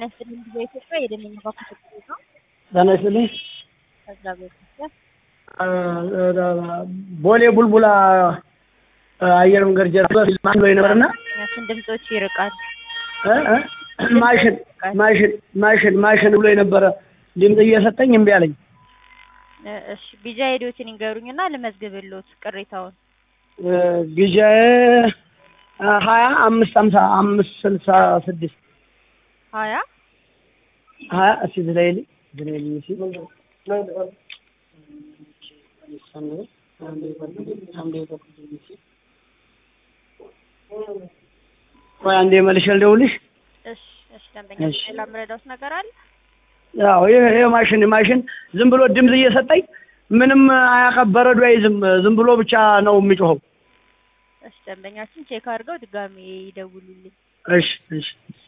ያስልኝ በኢትዮጵያ የደመኛ ባንክ ነው። ጤና ይስጥልኝ። ከዛ በፊት ቦሌ ቡልቡላ አየር መንገድ ጀርባ ማን ብሎ ነበርና ያችን ድምጾች ይርቃል። እ እ ማሽን ማሽን ማሽን ማሽን ብሎ የነበረ ድምፅ እየሰጠኝ እምቢ አለኝ። እ እሺ ቢጃ ሄዶትን ይንገሩኝና ልመዝግብልዎት ቅሬታውን። ጊዜዬ ሀያ አምስት ሀምሳ አምስት ስልሳ ስድስት ሀያ ሀያ እስኪ ዝለይልኝ ዝለይልኝ እስኪ ቆይ አንዴ መልሼ ልደውልሽ። እሺ እሺ ደንበኛ እሺ። ሌላ የምረዳዎት ነገር አለ? ያው ይሄ ይሄ ማሽን ማሽን ዝም ብሎ ድምፅ እየሰጠኝ ምንም አያቀ በረዶ አይዝም። ዝም ብሎ ብቻ ነው የሚጮኸው። እሺ ደንበኛችን ቼክ አድርገው ድጋሜ ይደውሉልኝ። እሺ እሺ